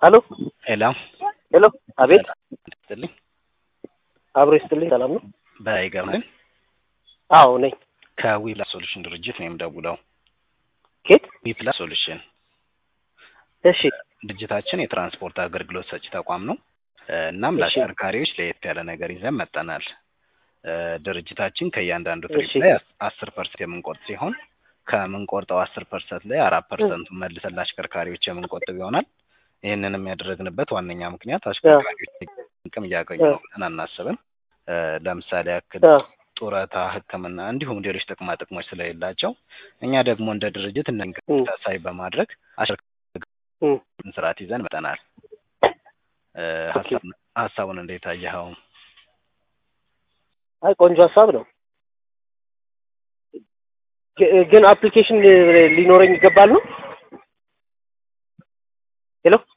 ሄሎ ሄሎ ሄሎ፣ አቤት። ስትልኝ አብሮ ይስጥልኝ። ሰላም ነው? በይገርምን አዎ ነኝ። ከዊፕላስ ሶሉሽን ድርጅት ነው የምደውለው። ኬት? ዊፕላስ ሶሉሽን እሺ፣ ድርጅታችን የትራንስፖርት አገልግሎት ሰጪ ተቋም ነው። እናም እሺ። ለአሽከርካሪዎች ለየት ያለ ነገር ይዘን መጠናል። ድርጅታችን ከእያንዳንዱ ትሪፕ እሺ። ላይ አስር ፐርሰንት የምንቆርጥ ሲሆን ከምንቆርጠው አስር ፐርሰንት ላይ አራት ፐርሰንቱ መልሰን ለአሽከርካሪዎች የምንቆጥብ ይሆናል። ይህንንም ያደረግንበት ዋነኛ ምክንያት አሽከርካሪዎች ጥቅም እያገኙ ነው ብለን አናስብም። እ ለምሳሌ ያክል አ፣ ጡረታ፣ ሕክምና እንዲሁም ሌሎች ጥቅማ ጥቅሞች ስለሌላቸው እኛ ደግሞ እንደ ድርጅት እነ እም፣ ታሳቢ በማድረግ እም። አሽከርካሪን ስርዓት ይዘን መጠናል። እ ኦኬ። ሀሳብ- ሀሳቡን እንዴት አየኸው? አይ ቆንጆ ሀሳብ ነው። ግ- ግን አፕሊኬሽን ሊኖረኝ ይገባል ነው? ሄሎ